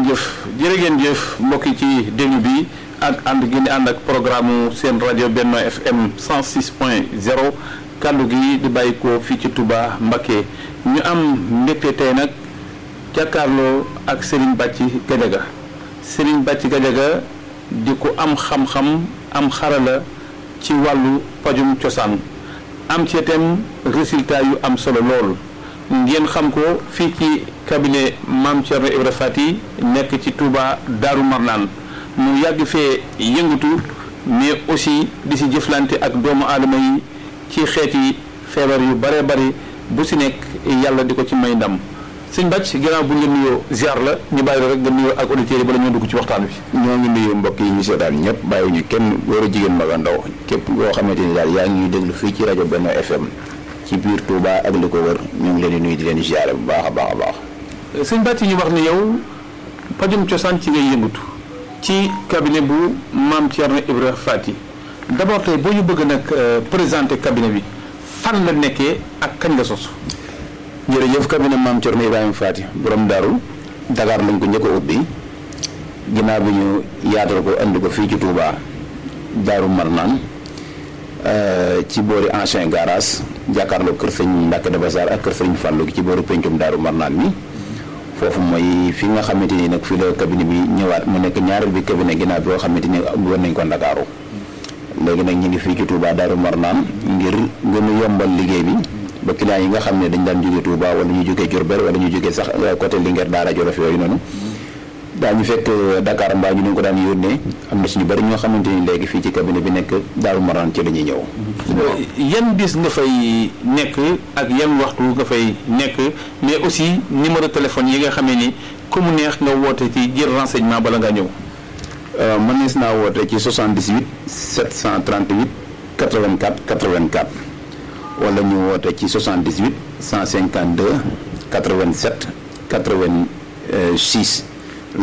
ngeen jëf jërë ngeen jëf mbokk yi ci déglu bi ak ànd gi ni ànd ak programme seen rajo Benno FM 106 point 0 kàddu gi di bàyyi ko fii ci Touba Mbacké ñu am mbégte tey nag jàkkaarloo ak Serigne Bàcci Gadiaga Serigne Bàcci Gadiaga di ko am xam-xam am xarala ci wàllu pajum cosaan am ci itam résultat yu am solo lool ngeen xam ko fii ci cabinet Mame Thierno Ibra Fati nekk ci Touba Daaru Marnaan mu yàgg fee yëngatu mais aussi di si jëflante ak doomu aadama yi ci xeeti feebar yu bare bari bu si nekk yàlla di ko ci may ndam sëñ Bàcc ginnaaw bu ñu nuyoo ziar la ñu bàyyi la rek nga nuyoo ak auditeurs yi bala ñoo dugg ci waxtaan wi. ñoo ngi nuyu mbokk yi ñu seetaan ñëpp bàyyiwuñu kenn góor a jigéen mag a ndaw képp koo xamante ni daal yaa ngi ñuy déglu fii ci rajo Benno FM ci biir Touba ak li ko wër ñu ngi leen di nuyu di leen ziare bu baax a baax a baax. sëñ Bàcc ñu wax ni yow pajum cosaan ci ngay yëngatu ci cabinet bu Mame Thierno Ibra Fati d'abord tey boo ñu bëgg nag présenter cabinet bi fan la nekkee ak kañ la sos. jërëjëf cabinet Mame Thierno Ibrahima Fati borom daaru Dakar lañ ko njëkk a ubbi ginnaaw bi ñu yaatal ko andi ko fii ci Touba Daaru Marnaan ci boori ancien garage jàkkaarloo kër sëñ Mbacke de Bassar ak kër sëñ Fallou ci boori pencum Daaru Marnaan mi foofu mooy fi nga xamante ni nag fii la cabinet bi ñëwaat mu nekk ñaareel bi cabinet ginnaaw bi nga xamante ni war nañ ko Ndakaaru léegi nag ñu ngi fii ci Touba Daaru Marnaan ngir gën a yombal liggéey bi ba client yi nga xam ne dañ daan jóge Touba wala ñu jóge Diourbel wala ñu jóge sax côté Linguère Daara Jolof yooyu noonu daañu fekk Dakar mbaa ñu ne ko daan yónnee am na suñu bëri ñoo xamante ni léegi fii ci cabinet bi nekk Daaru Marnaan ci la ñuy ñëw. yan bis nga fay nekk ak yan waxtu nga fay nekk mais aussi numéro téléphone yi nga xamee ni ku mu neex nga woote ci jël renseignement bala nga ñëw. mën nees naa woote ci 78 738 84 84. wala ñu woote ci 78 152 87 86